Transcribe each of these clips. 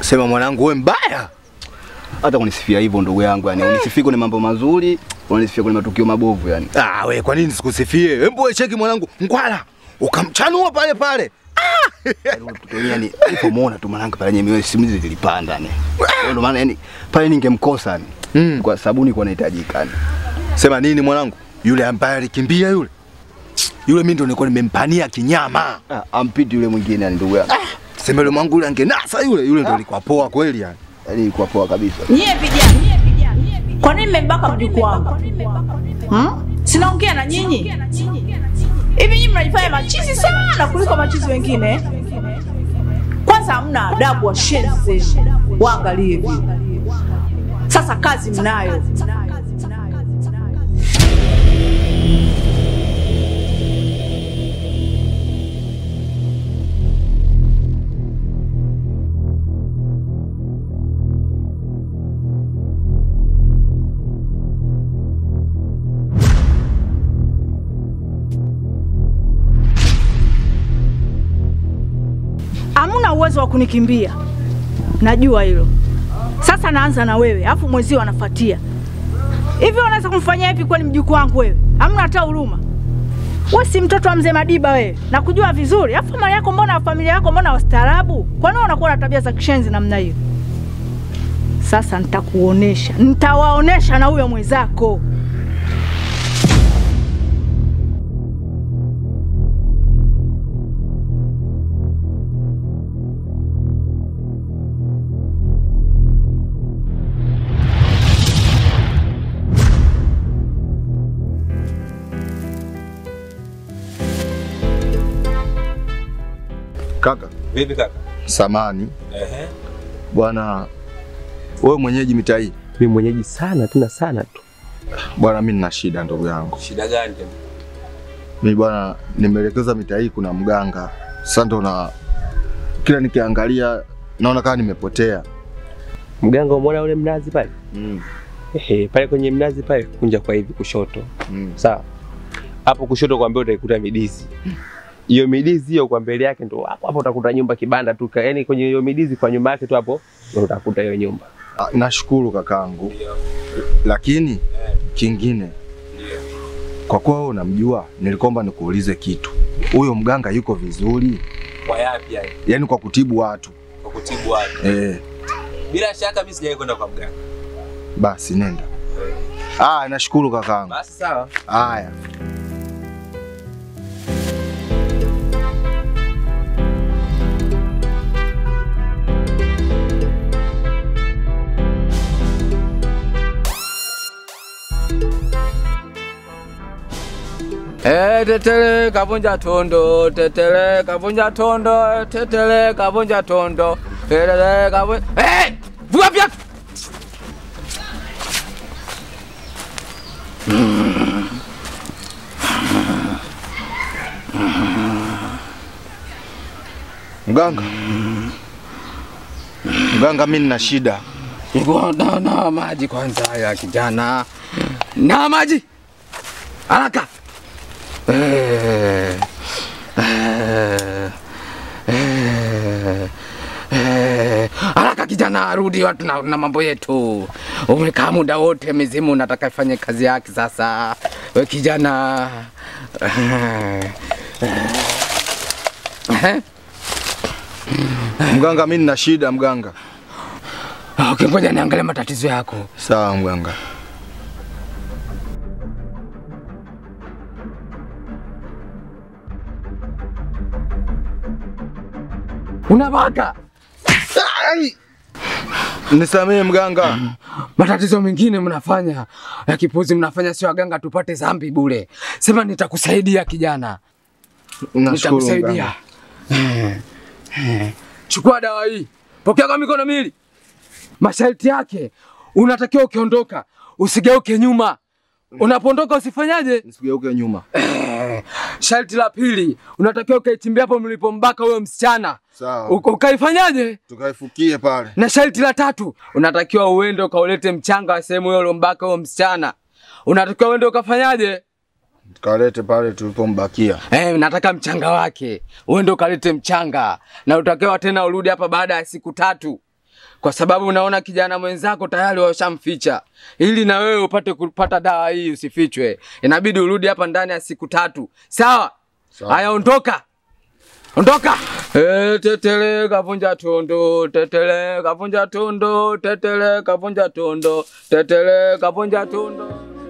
Sema mwanangu, wewe mbaya. Hata kunisifia hivyo ndugu yangu, yani unisifie kwenye mambo mazuri, unisifie kwenye matukio mabovu yani. Ah, we kwa nini sikusifie? Hebu wewe cheki mwanangu, ngwala ukamchanua pale pale. Yaani ule mtoto yani nilipomuona tu mwanangu pale yenyewe simuzi zilipanda yani. Ndio maana yani pale ningemkosa yani. Mm. Kwa sababu nilikuwa nahitajika yani. Sema nini mwanangu? Yule ambaye alikimbia yule. Yule mimi ndo nilikuwa nimempania kinyama. Ah, ampiti yule mwingine yani ndugu yangu. Sema yule mwangu yule angenasa yule, yule ndo alikuwa poa kweli yani. Yaani ilikuwa poa kabisa. Nyie vijana, kwa nini mmembaka mjukuu wangu? Hmm? Sinaongea na nyinyi hivi, nyinyi mnajifanya machizi sana kuliko machizi wengine. Kwanza hamna adabu, washenzi zenu, waangalie vile. Sasa kazi mnayo. Hamuna uwezo wa kunikimbia, najua hilo. Sasa naanza na wewe, afu mwezio anafuatia. Hivi unaweza kumfanyia hivi kweli mjukuu wangu wewe? Hamna hata huruma. Wewe si mtoto wa mzee Madiba wewe, nakujua vizuri. Afu mali yako mbona, familia yako mbona wastaarabu? Kwa nini unakuwa na tabia za kishenzi namna hiyo? Sasa nitakuonesha, nitawaonesha na huyo mwenzako. Kaka, Vipi kaka? samani Ehe. bwana, wewe mwenyeji mitaa hii Mimi mwenyeji sana tena sana tu. bwana, mimi nina shida ndugu yangu. Shida gani tena? Mimi bwana, nimeelekeza mitaa hii kuna mganga. Sasa ndo na kila nikiangalia naona kama nimepotea. Mganga umeona ule mnazi pale? Mm. Ehe, pale kwenye mnazi pale kunja kwa hivi kushoto. Mm. Sawa. Hapo kushoto kwa mbele utaikuta midizi. Hiyo midizi hiyo kwa mbele yake ndo hapo hapo utakuta nyumba kibanda tu. Yaani kwenye hiyo midizi kwa nyuma yake tu hapo ndo utakuta hiyo nyumba. Ah, Nashukuru kakangu, lakini kingine, kwa kuwa wewe unamjua, nilikomba nikuulize kitu. Huyo mganga yuko vizuri, Kwa yapi yani? yaani kwa kutibu watu Kwa kutibu watu. eh? Bila shaka mimi sijawahi kwenda kwa mganga. Basi nenda. Ah, nashukuru kakangu. Basi sawa. Haya. Eh, tetele kavunja tondo, tetele kavunja tondo, tetele kavunja tondo, tetele kavunja... Eh! Vua viatu! Mganga, mganga, mimi nina shida. Niko na, na maji kwanza ya kijana. Na maji. Haraka. Eh. Eh. Eh. Eh. Haraka kijana, rudi watu na, na mambo yetu. Umekaa muda wote mizimu, nataka ifanye kazi yake sasa. We kijana. Eh. Eh. Mganga, mimi nina shida mganga. Okay, ngoja niangalie matatizo yako. Sawa mganga. Unabaka. Nisamehe mganga. matatizo mengine mnafanya ya kipuzi mnafanya, sio waganga tupate zambi bure. Sema nitakusaidia kijana, Nashukuru nitakusaidia. mganga. Eh, eh. Chukua dawa hii, pokea kwa mikono miwili. Masharti yake, unatakiwa ukiondoka usigeuke nyuma. Unapoondoka usifanyaje? Nisigeuke nyuma. Eh, Sharti la pili, unatakiwa ukaichimbia hapo mlipombaka huyo msichana, Sawa. Uka- ukaifanyaje? Tukaifukie pale. Na sharti la tatu, unatakiwa uende ukaulete mchanga wa sehemu hiyo uliombaka huyo msichana. Unatakiwa uende ukafanyaje? Tukalete pale tulipombakia. Eh, nataka mchanga wake. Uende ukalete mchanga. Na utakiwa tena urudi hapa baada ya siku tatu. kwa sababu unaona kijana mwenzako tayari washamficha. Ili na wewe upate kupata dawa hii usifichwe, inabidi urudi hapa ndani ya siku tatu. Sawa? Haya, ondoka, ondoka. Eh, tetele kavunja tondo, tetele kavunja tondo, tetele kavunja tondo, tetele kavunja tondo.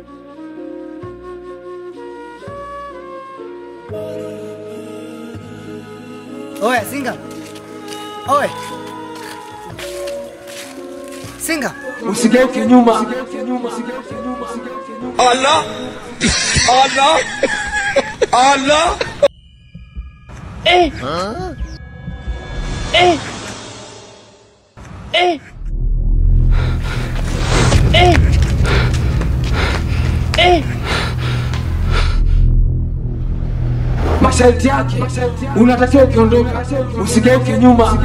Oye, Singa. Oye. Singa. Usigeuke nyuma. Masharti yake unatakiwa ukiondoka, usigeuke nyuma.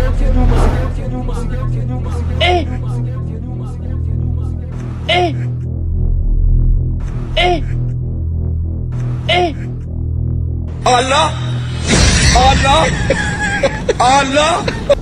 Allah! Allah! Allah!